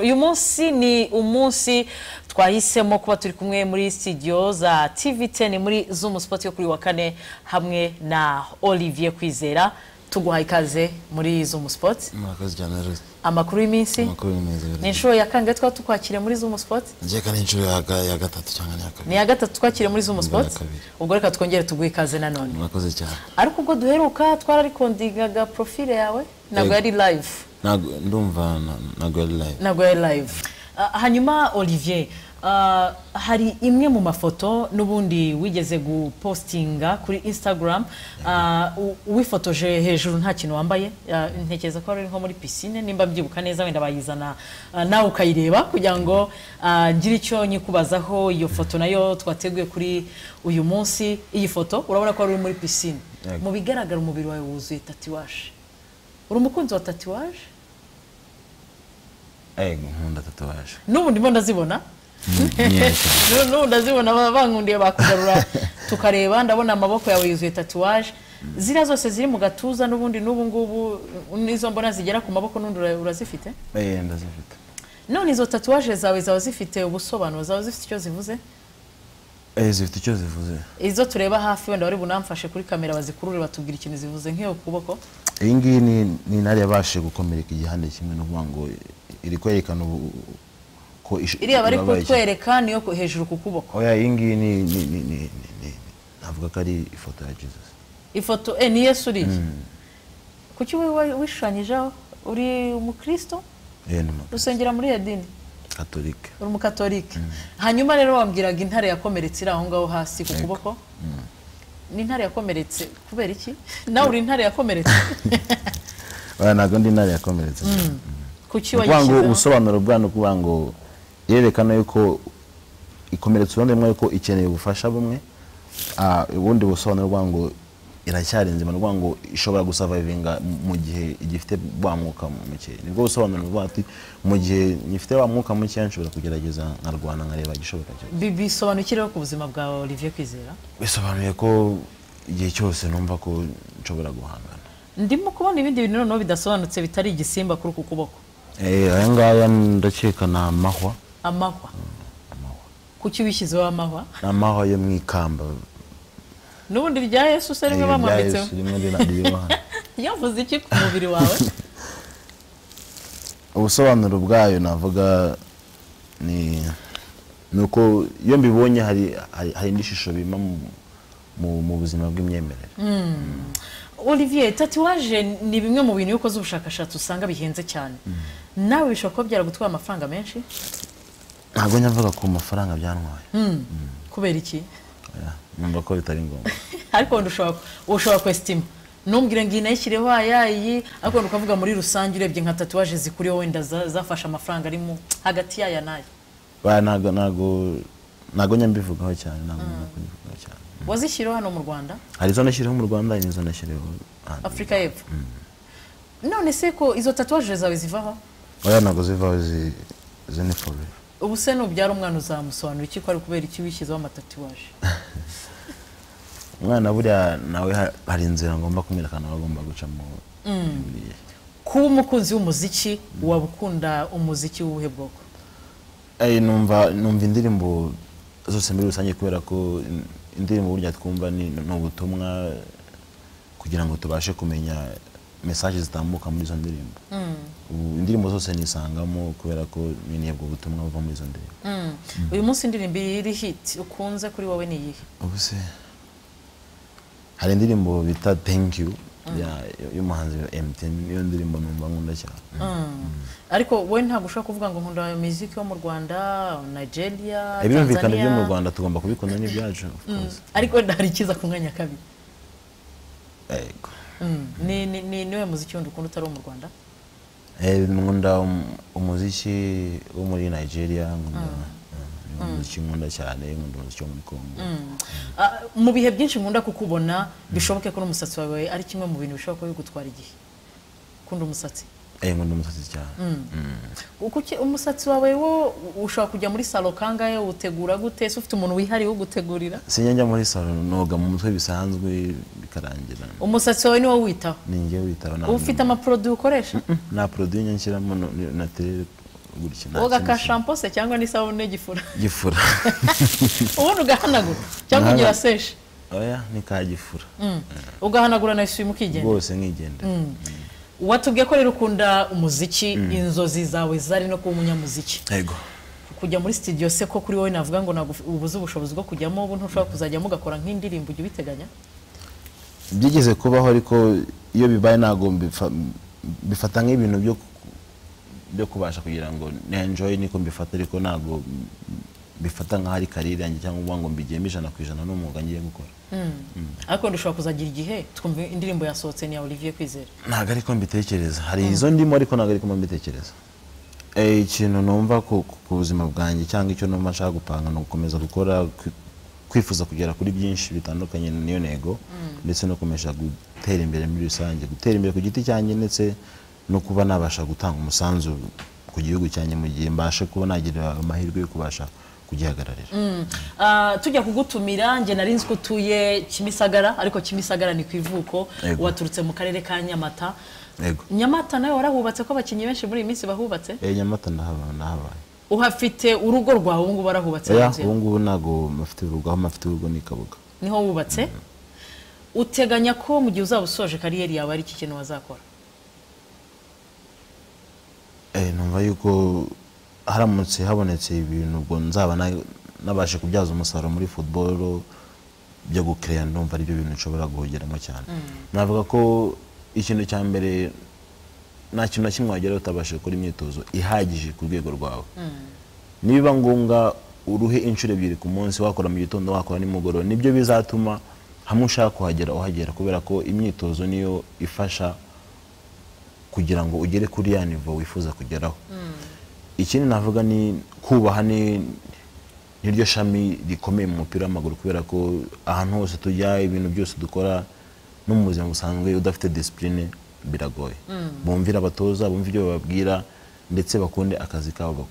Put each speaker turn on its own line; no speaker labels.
uyu munsi ni umunsi twahisemo kuba turi kumwe muri studio za tv 10 muri zoom sport yo kuri wa kane hamwe na olivier kwizera tuguhaye ikaze muri zoom sport
murakoze cyane rwose
amakuru y'iminsi
amakuru ni meza
ni
rwose
inshuro ya kangahe twaba tukwakiriye muri zoom sport
njye kandi inshuro ya ga- ya gatatu cyangwa niya kabiri
ni iya gatatu twakiriye muri zoom
Ni iya
sport
kabiri.
ubwo reka twongere tuguhe ikaze nanone
murakoze cyane
ariko ubwo duheruka twararikodingaga profile yawe ntabwo yari live
Ntago- ndumva na- ntago yari live
ntabwo yari live Ah, hanyuma olivier ah, hari imwe mu mafoto n'ubundi wigeze gupostinga kuri instagram ah, u- wifotoje hejuru nta kintu wambaye Ah, ntekereza ko wari uri nko muri pisine nimba mbyibuka neza wenda bayizana ah, nawe ukayireba kugira ngo ah, ngire icyo nyikubazaho iyo foto nayo twateguye kuri uyu munsi iyi foto urabona ko wari uri muri pisine
Yego.
mu bigaragara umubiri wawe wuzuye tatuwaje uri umukunzi wa tatuwaje
ego nkunda tatuwaje
n'ubu ndimo ndazibona
nyewe cyane
Nu- n'ubu ndazibona ba- bankundiye bakugarura tukareba ndabona amaboko yawe yuzuye tatuwaje ziriya zose ziri mu gatuza n'ubundi n'ubu ngubu nizo mbona zigera ku maboko n'undi ura- urazifite
Eh, ndazifite
none izo tatuwaje zawe zaba zifite ubusobanuro zaba zifite icyo zivuze
Eh, zifite icyo zivuze
izo tureba hafi wenda wari bunamfashe kuri kamera bazikurure batubwira ikintu zivuze nk'iyo ku kuboko
iyi ngiyi ni ni intare yabashije gukomereka igihande kimwe no kuvuga ngo iri kwerekana ubu- ko ish-
iriya bari
ibabaye cyane.
kutwereka niyo ku- hejuru ku kuboko
oya iyi ngiyi ni ni ni ni ni- ni- navuga ko ari ifoto ya jesus
ifoto eh, ni yesu uriya kuki wowe wa- wishushanyijeho uri umukristo
Eh, ni mu-
rusengera muri iyo dini
katolike
uri umukatolike hanyuma rero wambwiraga intare yakomeretse iri aho ngaho hasi ku kuboko ni intare yakomeretse kubera iki nawe uri intare yakomeretse
oya ntabwo ndi intare yakomeretse
kuki
ukuvuga ngo
wayishyizeho
ubusobanuro bwayo ni ukuvuga ngo yerekana yuko ikomeretsa urundi rumwe yuko ikeneye ubufasha bumwe ah, ubundi busobanuro bwayo ngo iracyari nzima ni ukuvuga ngo ishobora gusavayivinga mu gihe igifite wa mwuka muke nibwo busobanuro bwayo ati mu gihe ngifite wa mwuka muke nshobora kugerageza nkarwana nkareba igishoboka cyose
Bi- bisobanukireho ku buzima bwa olivier kwizera
bisobanuye ko igihe cyose numva ko nshobora guhangana
ndimo kubona ibindi bintu noneho bidasobanutse bitari igisimba kuri uku kuboko
Eh, aya ngaya ndakeka ni amahwa
amahwa kuki wishyizeho amahwa
ni amahwa yo mu ikamba
n'ubundi rya yesu se rimwe
Iryo rya
bamwambitseho
Yesu rimwe rina- ririho hano.
yavuze iki ku mubiri wawe
ubusobanuro bwayo navuga ni ni uko iyo mbibonye hari hari- hari indi shusho bimpa mu- mu- mu buzima bw'imyemerere
olivier tatuwaje ni bimwe mu bintu iyo ukoze ubushakashatsi usanga bihenze cyane nawe bishobora kuba byaragutwaye amafaranga menshi
ntabwo nyavuga ku mafaranga byantwaye
kubera iki
Oya, numva ko bitari ngombwa
ariko wenda ushobora ushobora kwesitima ntumbwire ngo iyi nayishyireho aya iyi ariko wenda ukavuga muri rusange urebye nka tatuwaje zikuriho wenda za- zafashe amafaranga ari mu hagati y'aya n'aya
Oya, ntabwo ntabwo ntabwo nyambivugaho cyane ntabwo nabwo kubivugaho cyane
wazishyiriyeho hano mu rwanda
hari izo nashyiriho mu rwanda hari n'izo nashyiriho hanze.
afurika y'epfo none se ko izo tatuwaje zawe zivaho
oya ntabwo zivaho zi- izo ni forever
ubu se nubyara umwana uzamusobanura iki ko ari ukubera iki wishyizeho amatatuwaje
umwana buriya nawe ha- hari inzira ngomba kumwerekana aho agomba gucamo buriya
kuba umukunzi w'umuziki waba ukunda umuziki w'ubuhe bwoko
Eh, numva numva indirimbo zose muri rusange kubera ko in- indirimbo burya twumva ni ni ubutumwa kugira ngo tubashe kumenya mesaje zitambuka muri izo ndirimbo Ubu indirimbo zose nisangamo kubera ko nkeneye ubwo butumwa buva muri izo ndirimbo
uyu munsi indirimbo iri hiti ukunze kuri wowe ni iyihe
ubu se hari indirimbo bita thank you ya- y'umuhanzi wa MTN iyo ndirimbo numva nkunda cyane
ariko wowe ntabwo ushobora kuvuga ngo nkunda umuziki wo mu rwanda nigeria
ibirumvikana byo mu
Tanzania.
rwanda tugomba kubikunda n'ibyacu of course.
ariko wenda hari ikiza ku mwanya wa kabiri
Yego.
Mm. ni ni- ni niwe muziki wundi ukunda utari uwo mu rwanda
Eh, nkunda um- umuziki wo muri nigeria nkunda eh, umuziki nkunda cyane nkunda umuziki wo muri congo
Ah, mu bihe byinshi nkunda kukubona bishoboke ko n'umusatsi wawe ari kimwe mu bintu bishobora kuba bigutwara igihe ukunda umusatsi
Eh, nkunda umusatsi cyane
Kuki umusatsi wawe wo ushobora kujya muri salo kangahe uwutegura gute se ufite umuntu wihariye ugutegurira
sinjya njya muri salo noga mu mutwe bisanzwe bikarangira
umusatsi wawe ni wowe witaho
ninjye witaba nta
uba ufite amaproduwi ukoresha
nta produit njya nshyiramo no- ni- naturel gutyo nta
woga
kindi
ka
kintu.
shampoo se cyangwa n'isabune gifura
gifura
ubundi ugahanagura cyangwa
Nahana-
ugira seshe
oya ntikagifura
ugahanagura na eswime ukigenda
rwose nkigenda
watubwiye ko rero ukunda umuziki inzozi zawe zari no kuba umunyamuziki
yego
kujya muri studio se ko kuri wowe navuga ngo ntabwo ubuze ubushobozi bwo kujyamo ubu ntushobora kuzajyamo ugakora nk'indirimbo ujya ubiteganya
byigeze kubaho ariko iyo bibaye ntabwo mbifa- mbifata nk'ibintu byo ku- byo kubasha kugira ngo ne enjoy niko mbifata ariko ntabwo mbifata nk'aho ari karere yanjye cyangwa uvuga ngo mbigiyemo ijana ku ijana n'umwuga ngiye gukora
ariko dushobora kuzagira igihe twumva indirimbo yasohotse ni ya olivier kwizera
ntabwo ariko mbitekereza hari izo ndimo ariko ntabwo ariko mbitekereza Eh, ikintu numva ku ku- ku buzima bwanjye cyangwa icyo numva nshaka gupanga ni ugukomeza gukora kwi- kwifuza kugera kuri byinshi bitandukanye niyo ntego ndetse no gukomeza gutera imbere muri rusange gutera imbere ku giti cyanjye ndetse no kuba nabasha gutanga umusanzu ku gihugu cyanjye mu gihe mbashe kuba nagira amahirwe yo kubasha kugihagararira
Ah, tujya kugutumira njye nari nzi ko utuye kimisagara ariko kimisagara ni ku ivuko
Yego.
waturutse mu karere ka nyamata
yego
nyamata nawe warahubatse ko abakinnyi benshi muri iyi minsi bahubatse
Eh, nyamata ndahaba- nahabaye
uhafite urugo rwawe ubu ngubu warahubatse
oya
inzu yawe.
ubu ngubu ntabwo mafite urugo aho mafite urugo ni kabuga
niho wubatse uteganya ko mu gihe uzaba usoje kariyeri yawe ari iki kintu wazakora
Eh, numva yuko haramutse habonetse ibintu ubwo nzaba na- nabashe kubyaza umusaruro muri football byo gukereya ndumva aribyo bintu nshobora guhogeramo cyane navuga ko ikintu cya mbere nta kintu na kimwe wageraho utabashije gukora imyitozo ihagije ku rwego rwawe nibiba ngombwa uruhe inshuro ebyiri ku munsi wakora mu gitondo wakora nimugoroba nibyo bizatuma hamwe ushaka kuhagera uhagera kubera ko imyitozo niyo ifasha kugira ngo ugere kuri ya nivo wifuza kugeraho ikindi navuga ni kubaha ni niryo shami rikomeye mu mupira w'amaguru kubera ko ahantu hose tujya ibintu byose dukora no mu buzima busanzwe udafite disipurine biragoye bumvira abatoza bumva ibyo bababwira ndetse bakunde akazi kabo bakora